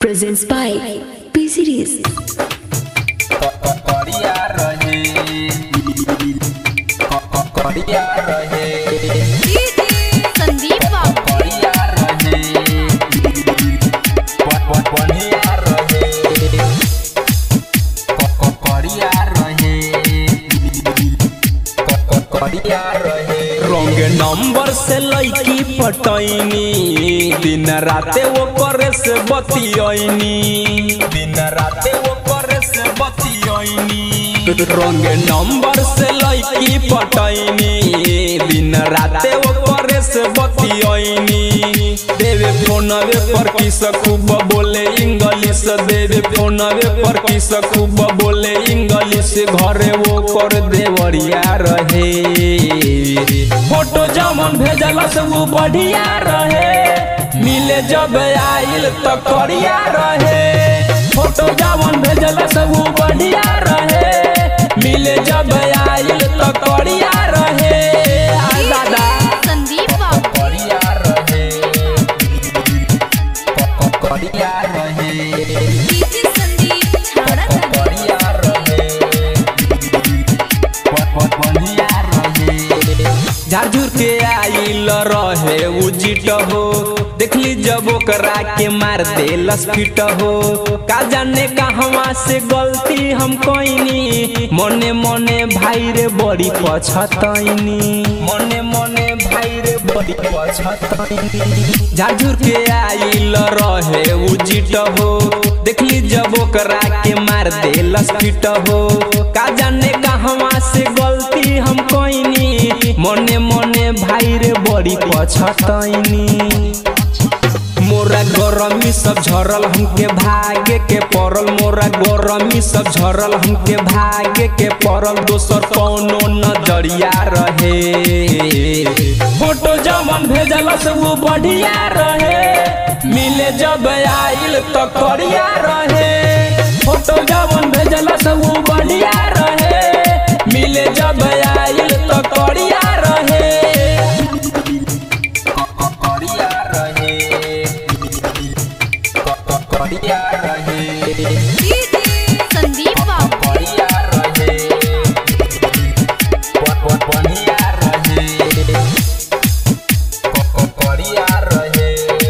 presents by P Series. करिया रहे करिया रहे संदीप बाबू करिया रहे बढ़िया रहे करिया रहे करिया रहे रंग नंबर से लईकी पटैनी दिन राते वो करे से बतियनी दिन राते वो करे से बतियनी रंग नंबर से लईकी पटैनी दिन राते वो करे से बतियनी देवे फोनवे पर किस खूब बोले इंग्लिश देवे फोनवे पर किस खूब बोले इंग्लिश घरे वो कर देवरिया रहे फोटो जमन भेजल से वो बढ़िया रहे मिले जब आइल तो करिया रहे फोटो जमन भेजल से वो बढ़िया रहे मिले जब आइल तो करिया रहे आ दादा संदीप बाबू करिया रहे करिया रहे डीजे संदीप छाड़ा बढ़िया रहे बढ़िया रहे झारझुर के आइल रहे उजिट हो देखली जब ओकरा के मार दे लस्फिट हो का जाने कहवा से गलती हम कईनी मने मने भाई रे बड़ी पछतैनी मने मने भाई रे बड़ी पछतैनी झारझुर के आइल रहे उजिट हो देखली जब ओकरा के मार दे लस्फिट हो का जाने कहवा से गलती हम कईनी मने मने भाई रे बड़ी पछतैनी मोरा गरमी सब झरल हमके भागे के पड़ल मोरा गरमी सब झरल हमके भागे के पड़ल दोसर कौनो नजरिया रहे फोटो जमन भेजल से वो बढ़िया रहे मिले जब आइल तो करिया रहे फोटो जमन भेजल से वो बढ़िया रहे मिले जब आइल तो करिया रहे करिया रहे करिया रहे संदीप बाबू बढ़िया रहे बढ़िया रहे बढ़िया रहे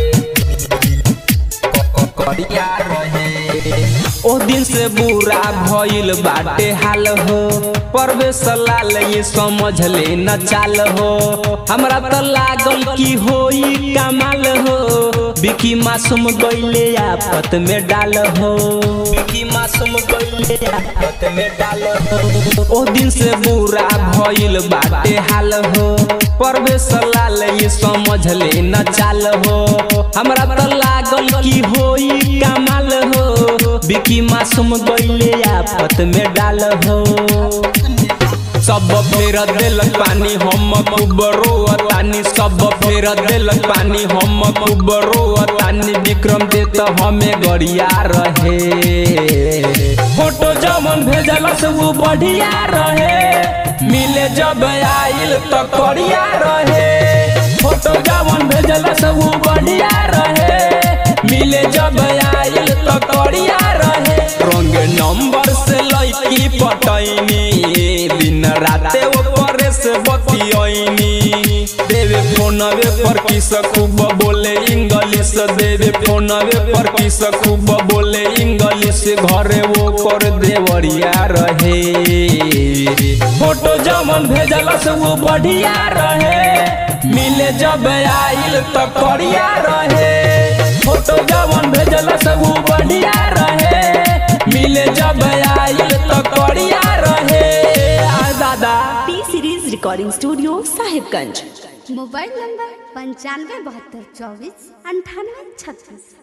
बढ़िया रहे ओ दिन से बुरा भइल बाटे हाल हो परवेश लाल ये समझ ले न चाल हो हमरा त लागल की होई कमाल हो बिकी मासूम गइले आफत में डाल हो बिकी मासूम गइले आफत में डाल हो ओ दिन से बुरा भइल बाटे हाल हो परवेश लाल ये समझ ले न चाल हो हमरा त लागल की होई कमाल हो बिकी मासूम गइले आफत में डाल हो सब फेर देलक पानी हम खूब रोअतानी सब फेर देलक पानी हम खूब रोअतानी विक्रम दे तो हमें गरिया रहे फोटो जमन भेजल से वो बढ़िया रहे मिले जब आइल तो करिया रहे फोटो जमन भेजल से वो बढ़िया रहे मिले जब आइल तो करिया रहे रंग नंबर से लईकी पटैनी दिन राते वो करे से बतियनी देवे फोनवे पर किस खूब बोले इंग्लिश देवे फोनवे पर किस खूब बोले इंग्लिश घरे वो कर देवरिया रहे फोटो जमन भेजल से वो बढ़िया रहे मिले जब आइल तो करिया रहे फोटो जमन भेजल से वो बढ़िया रहे मिले जब आइल तो करिया रहे आ दादा P Series Recording Studio, Sahibganj. Mobile number पंचानवे बहत्तर चौबीस अंठानवे छत्तीस